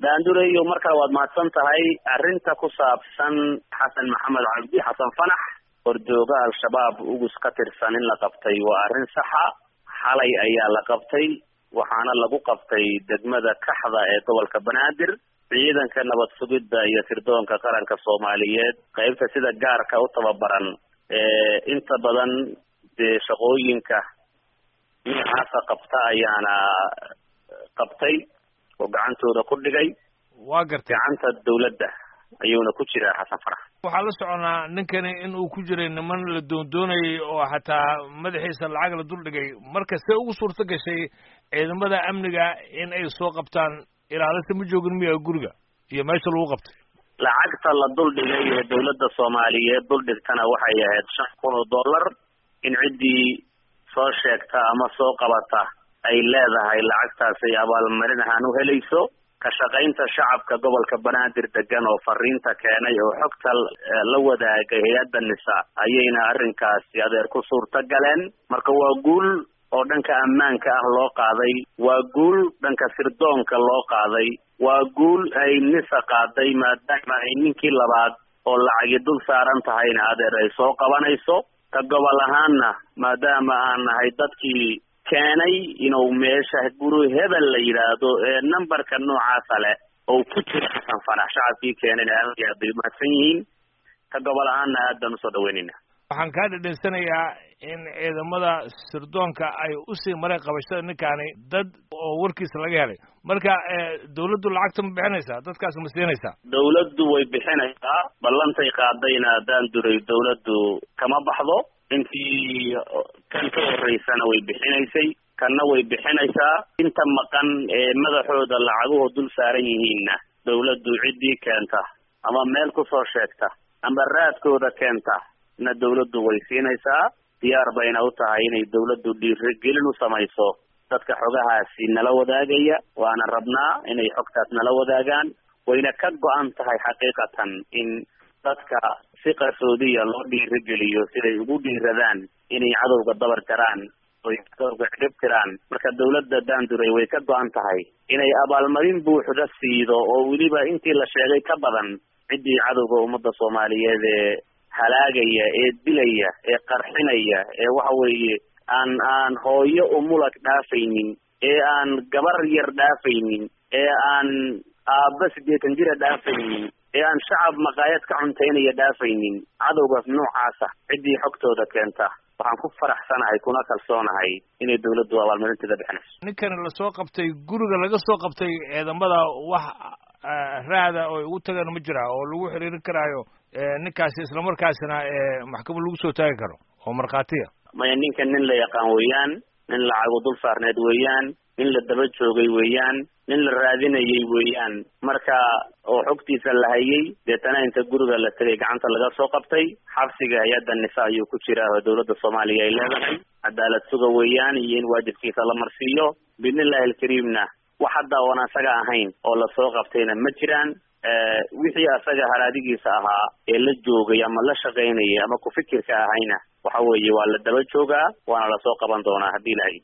daandureyo mar kale waad mahadsan tahay arrinta ku saabsan xasan maxamed cabdi xasan fanax hordooga al-shabaab ugus ka tirsan in la qabtay waa arrin saxa xalay ayaa la qabtay waxaana lagu qabtay degmada kaxda ee gobolka banaadir ciidanka nabad sugidda iyo sirdoonka qaranka soomaaliyeed qeybta sida gaarka u tababaran ee inta badan dee shaqooyinka noocaasa qabta ayaana qabtay oo gacantooda ku dhigay waa gartay gacanta dawladda ayuuna ku jiraa xasan farax waxaa la soconaa ninkani in uu ku jiray niman la doondoonayay oo xataa madaxiisa lacag la duldhigay marka see ugu suurto gashay ciidamada amniga in ay soo qabtaan ilaalisa ma joogin miya guriga iyo meesha lagu qabtay lacagta la duldhigay ee dawladda soomaaliyeed duldhigtana waxay ahayd shan kun oo dollar in ciddii soo sheegta ama soo qabata ay leedahay lacagtaasay abaalmarin ahaan u helayso ka shaqaynta shacabka gobolka banaadir degan oo fariinta keenay oo xogta la wadaagay hay-adda nisa ayayna arrinkaasi adeer ku suurta galeen marka waa guul oo dhanka ammaanka ah loo qaaday waa guul dhanka sirdoonka loo qaaday waa guul ay nisa qaaday maadaama ay ninkii labaad oo lacagi dul saaran tahayna adeer ay soo qabanayso ka gobol ahaanna maadaama aan nahay dadkii keenay inuu meesha guri hebel la yidhaahdo ee numberka noocaasa leh oo ku jira xasan fanax shacabkii keenayna aad iyo aad bay umahadsan yihiin ka gobol ahaanna aad baan usoo dhaweynayna waxaan kaa dhedhensanayaa in ciidamada sirdoonka ay usii maray qabashada ninkaani dad oo warkiisa laga helay marka dawladdu lacagta ma bixinaysaa dadkaas ma siinaysaa dawladdu way bixinaysaa ballantay qaadayna haddaan duray dawladdu kama baxdo intii kan ka horeysana way bixinaysay kanna way bixinaysaa inta maqan ee madaxooda lacaguhu dul saaran yihiinna dawladdu ciddii keenta ama meel kusoo sheegta ama raadkooda keenta na dawladdu way siinaysaa diyaar bayna u tahay inay dawladdu dhiirigelin u samayso dadka xogahaasi nala wadaagaya waana rabnaa inay xogtaas nala wadaagaan wayna ka go-an tahay xaqiiqatan in dadka si qarsoodiya loo dhiirigeliyo siday ugu dhiiradaan inay cadowga dabar jaraan oy cadowga cirib tiraan marka dawladda daanduray way ka go-an tahay inay abaalmarin buuxda siido oo weliba intii la sheegay ka badan ciddii cadowga ummadda soomaaliyeed ee halaagaya ee dilaya ee qarxinaya ee waxa weeye aan aan hooyo umulag dhaafaynin ee aan gabar yar dhaafaynin ee aan aabba sideetan jira dhaafaynin ee aan shacab maqaayad ka cuntaynaya dhaafaynin cadowgaas noocaasa ciddii xogtooda keenta waxaan ku faraxsanahay kuna kalsoonahay inay dawladdu abaalmarinteeda bixinayso ninkani lasoo qabtay guriga laga soo qabtay ciidamada wax raada oo ugu tagan ma jira oo lagu xiriirin karaayo ninkaasi islamarkaasina maxkamad lagu soo taagi karo oo markhaatiya maya ninkan nin la yaqaan weeyaan nin lacagu dul saarneed weeyaan nin la daba joogay weeyaan nin la raadinayay weeyaan marka oo xogtiisa la hayay deetana inta guriga la tegay gacanta laga soo qabtay xabsiga hay-adda nisa ayuu ku jiraa oo dawladda soomaaliya ay leedahay cadaalad suga weeyaan iyo in waajibkiisa la marsiiyo biidnillahi alkariimna wax hadda oon asaga ahayn oo lasoo qabtayna ma jiraan wixii asaga haraadigiisa ahaa ee la joogay ama la shaqaynayay ama ku fikirka ahayna waxa weeye waa la daba joogaa waana lasoo qaban doonaa haddii ilahay